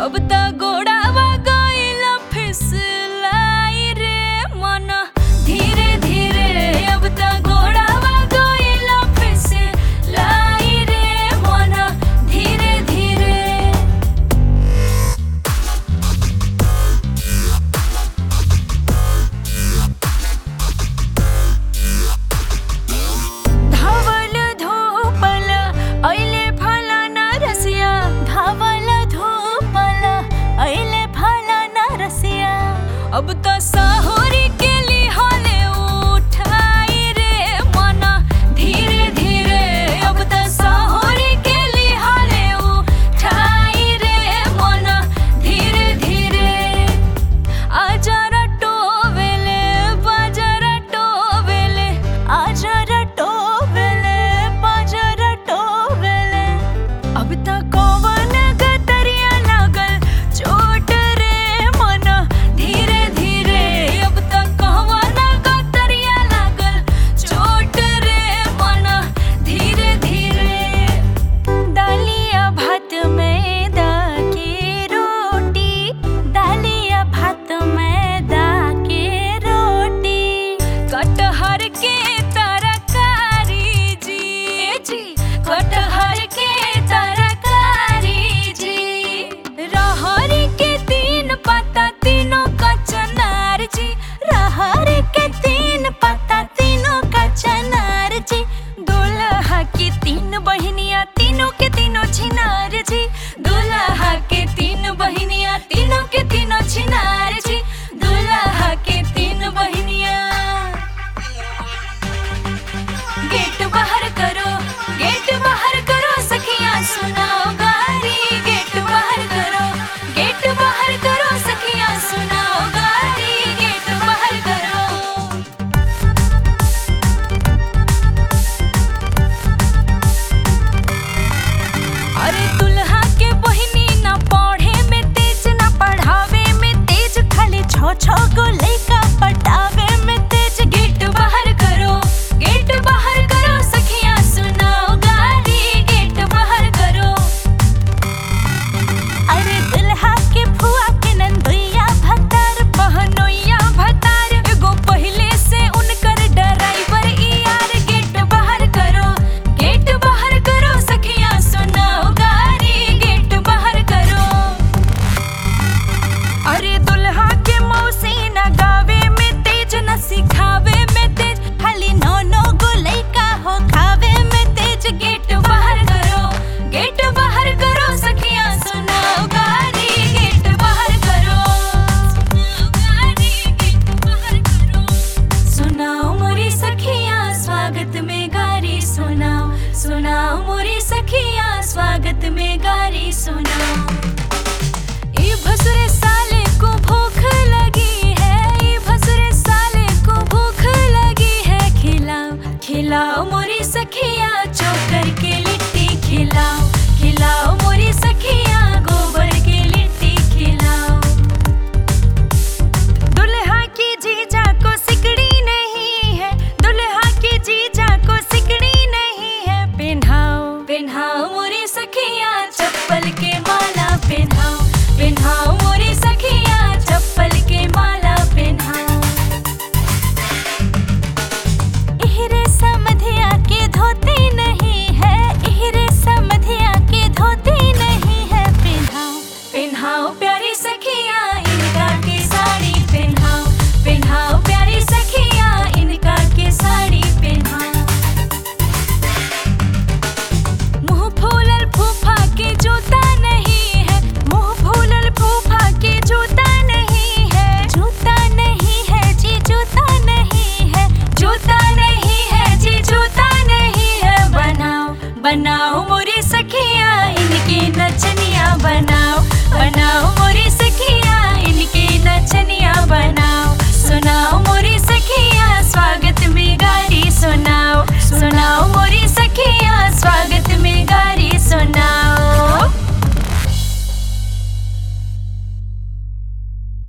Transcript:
अब त गोड़ावा गइल फिसलाई रे मन धीरे धीरे अब त गोड़ावा गइल फिसलाई रे मन धीरे धीरे धावल धोपल ऐले फलाना रसिया धावल धोपल ऐले फलाना रसिया अब त साहोरी के लिहाले उठाई रे मन धीरे धीरे अब त साहोरी के लिहाले उठाई रे मन धीरे धीरे आजरा टोवेले बाजरा टोवेले आजरा टोवेले बाजरा टोवेले अब त कौवन गतरिया लागल चोट रे मन धीरे धीरे अब त कौवन गतरिया लागल चोट रे मन धीरे धीरे दालिया भात मैदा की रोटी दालिया भात मैदा की रोटी कटहर के तरकारी जी जी कटहर के तरकारी जी रहर के तीन पत्ता तीनों का चनार जी रहर के तीन पत्ता तीनों का चनार जी दुल्हा की तीन बहनिया तीनों के तीनों छिनार जी दुल्हा के तीन बहनिया तीनों के तीनों छिनार जी दुल्हा के तीन बहनिया गेट बाहर करो गेट बाहर करो सखिया सुनाओ गारी गेट बाहर करो गेट बाहर करो सखिया सुनाओ गारी गेट बाहर करो अरे दुल्हा के बहिनी ना पढ़े में तेज ना पढ़ावे में तेज खाली छो छो गो लइका पटावे में तेज गेट बाहर करो गेट बाहर करो सखिया सुनाओ गारी गेट बाहर करो अरे दुल्हा के फुआ के नंदुइया भतार बहनोइया भतार एगो पहिले से उनकर ड्राइवर यार गेट बाहर करो गेट बाहर करो सखिया सुनाओ गारी गेट बाहर करो अरे दुल्हा के मौसी न गावे में तेज न सिखावे में तेज खाली नौ नौ गो लइका हो खावे में तेज गेट बाहर करो गेट बाहर करो सखिया सुनाओ गारी गेट बाहर करो सुनाओ गारी गेट बाहर करो सुनाओ मोरी सखिया स्वागत में गारी सुनाओ सुनाओ मोरी सखिया स्वागत में गारी सुनाओ ई भसुरे साले को भूख लगी है ई भसुरे साले को भूख लगी है खिलाओ खिलाओ मोरी सखिया चोकर के लिट्टी खिलाओ खिलाओ मोरी सखिया गोबर के लिट्टी खिलाओ दुल्हा की जीजा को सिकड़ी नहीं है दुल्हा की जीजा को सिकड़ी नहीं है पहनाओ पहनाओ मोरी सखिया चप्पल के माला पहनाओ पहनाओ मोरी सखिया चप्पल के माला पहनाओ इहरे समधिया के धोती नहीं है इहरे समधिया के धोती नहीं है पहनाओ पहनाओ